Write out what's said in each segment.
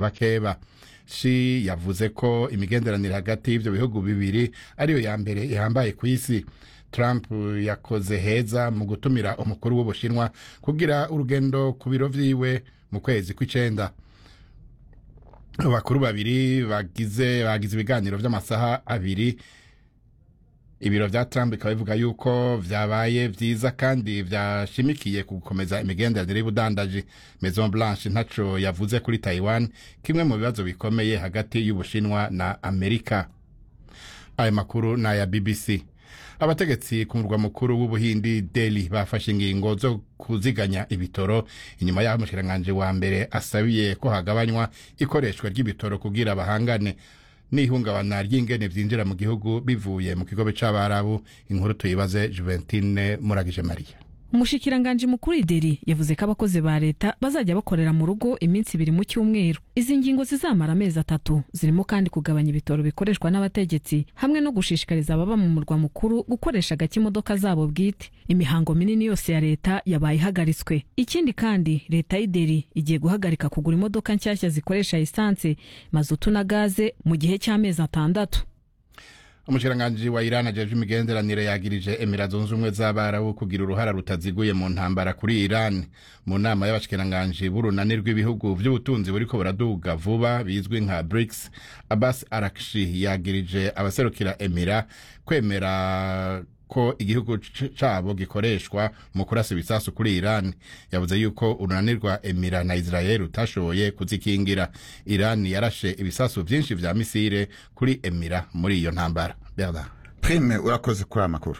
abakeba shi yavuze ko imigenderanire hagati y'ivyo bihugu bibiri ariyo ya mbere ihambaye ku isi trump yakoze heza mu gutumira umukuru w'ubushinwa kugira urugendo ku biro vyiwe mu kwezi kw'icenda abakuru babiri bagize bagize ibiganiro vy'amasaha abiri ibiro vya trump bikaba bivuga yuko vyabaye vyiza kandi vyashimikiye ku gukomeza imigenderanire y'ubudandaji maison blanche ntaco yavuze kuri taiwan kimwe mu bibazo bikomeye hagati y'ubushinwa na amerika ayo makuru ni aya bbc abategetsi ku murwa mukuru w'ubuhindi deli bafashe ingingo zo kuziganya ibitoro inyuma y'aho umushikiranganji wa mbere asabiye ko hagabanywa ikoreshwa ry'ibitoro kugira bahangane n'ihungabana ry'ingene vyinjira mu gihugu bivuye mu kigobe c'abarabu inkuru tuyibaze juventine muragije mariya umushikiranganji mukuru ideri yavuze ko abakozi ba leta bazajya bakorera mu rugo iminsi ibiri mu cyumweru izi ngingo zizamara amezi atatu zirimo kandi kugabanya ibitoro bikoreshwa n'abategetsi hamwe no gushishikariza ababa mu murwa mukuru gukoresha gake imodoka zabo bwite imihango minini yose ya leta yabaye ihagaritswe ikindi kandi leta y'ideri igiye guhagarika kugura imodoka nshyashya zikoresha esanse mazutu na gaze mu gihe cy'amezi atandatu umushikiranganji wa Iran ajejwe imigenderanire yagirije Emira zunze ubumwe z'Abarabu kugira uruhara rutaziguye mu ntambara kuri Iran mu nama y'abashikiranganji b'urunani rw'ibihugu vy'ubutunzi buriko buraduga vuba bizwi nka BRICS Abbas Arakshi yagirije abaserukira Emira kwemera ko igihugu cabo gikoreshwa mu kurasa ibisasu kuri Iran yavuze yuko urunani rwa Emira na Israel utashoboye kuzikingira Iran yarashe ibisasu vyinshi vya misile kuri Emira muri iyo ntambara Bernard prime urakoze kuri aya makuru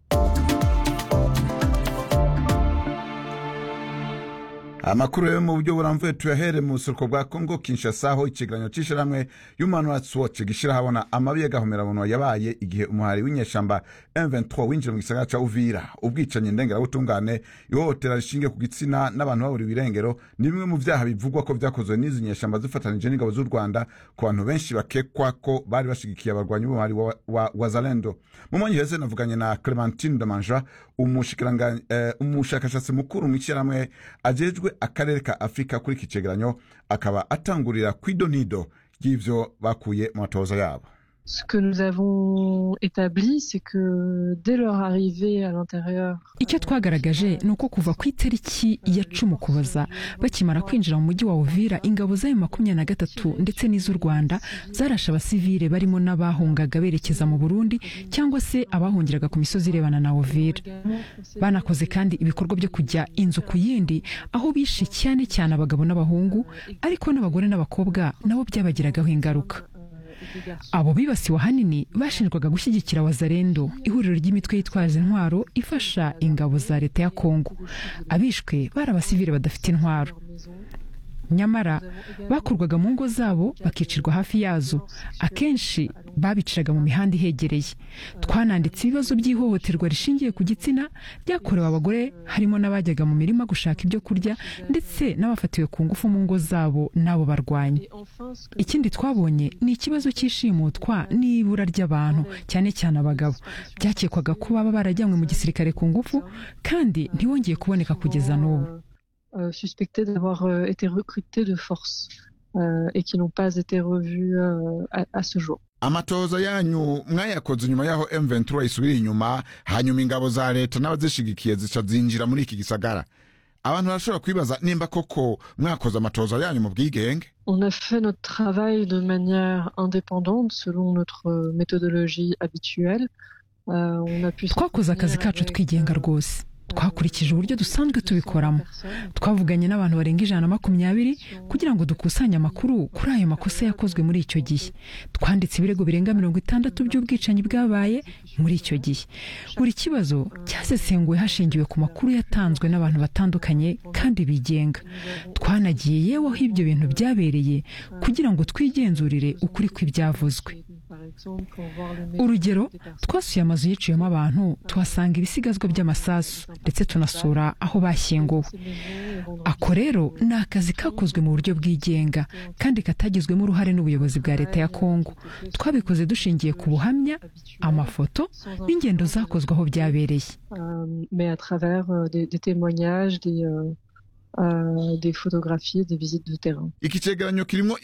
amakuru yo mu buryo buramvuye tuyahere mu buseruko bwa kongo kinshasa aho ikigeranyo c'ishirahamwe human rights watch gishira habona amabi y'agahomerabunwa yabaye igihe umuhari w'inyeshamba m23 winjira mu gisagara ca uvira ubwicanyi ndengerabutungane ihohotera rishingiye ku gitsina n'abantu baburiwe irengero ni bimwe mu vyaha bivugwa ko vyakozwe n'izi nyeshamba zifatanije n'ingabo z'u rwanda ku bantu benshi bakekwa ko bari bashigikiye abarwanyi b'umuhari wa, wa, wa zalendo mu mwanya uheze navuganye na clementine demanja umushakashatsi uh, mukuru mw'ishyirahamwe ajejwe akarere ka afurika kuri iki cegeranyo akaba atangurira kw'idonido ry'ivyo bakuye mu matoza yabo Ce que nous avons établi, c'est que dès leur arrivée à l'intérieur, icyo twagaragaje ni uko kuva ku itariki ya cumi ukuboza bakimara kwinjira mu mujyi wa uvira ingabo zayo makumyabiri na gatatu ndetse n'iz'u rwanda zarashe abasivile barimo n'abahungaga berekeza mu burundi cyangwa se abahungiraga ku misozi irebana na uvira banakoze kandi ibikorwa byo kujya inzu ku yindi aho bishe cyane cyane abagabo n'abahungu ariko n'abagore n'abakobwa nabo byabagiragaho ingaruka abo bibasiwe ahanini bashinjwaga gushyigikira wazarendo ihuriro ry'imitwe yitwaje intwaro ifasha ingabo za leta ya kongo abishwe bari abasivile badafite intwaro nyamara bakurwaga mu ngo zabo bakicirwa hafi yazo akenshi babiciraga mu mihanda ihegereye twananditse ibibazo by'ihohoterwa rishingiye ku gitsina ryakorewe abagore harimo n'abajyaga mu mirima gushaka ibyo kurya ndetse n'abafatiwe ku ngufu mu ngo zabo n'abo barwanyi ikindi twabonye ni ikibazo cy'ishimutwa n'ibura ry'abantu cyane cyane abagabo byakekwaga ko baba barajyanywe mu gisirikare ku ngufu kandi ntibongeye kuboneka kugeza n'ubu euh, suspectés d'avoir euh, été recrutés de force euh, et qui n'ont pas été revus à, à ce jour. amatoza yanyu mwayakoze nyuma y'aho M23 isubira inyuma hanyuma ingabo za leta n'abazishigikiye zica zinjira muri iki gisagara abantu barashobora kwibaza nimba koko mwakoze amatoza yanyu mu bwigenge On a fait notre travail de manière indépendante selon notre méthodologie habituelle. on a pu twakoze akazi kacu twigenga rwose twakurikije uburyo dusanzwe tubikoramo twavuganye n'abantu barenga ijana na makumyabiri kugira ngo dukusanye amakuru kuri ayo makosa yakozwe muri icyo gihe twanditse ibirego birenga mirongo itandatu by'ubwicanyi bwabaye muri icyo gihe buri kibazo cyasesenguwe hashingiwe ku makuru yatanzwe n'abantu batandukanye kandi bigenga twanagiye yewe aho ibyo bintu byabereye kugira ngo twigenzurire ukuri kw'ibyavuzwe urugero twasuye amazu yiciyemo abantu tuhasanga ibisigazwa by'amasasu ndetse tunasura aho bashyinguwe ako rero ni akazi kakozwe mu buryo bwigenga kandi katagizwemo uruhare n'ubuyobozi bwa leta ya kongo twabikoze dushingiye ku buhamya amafoto n'ingendo zakozwe aho byabereye des photographies des visites de terrain iki cegeranyo kirimo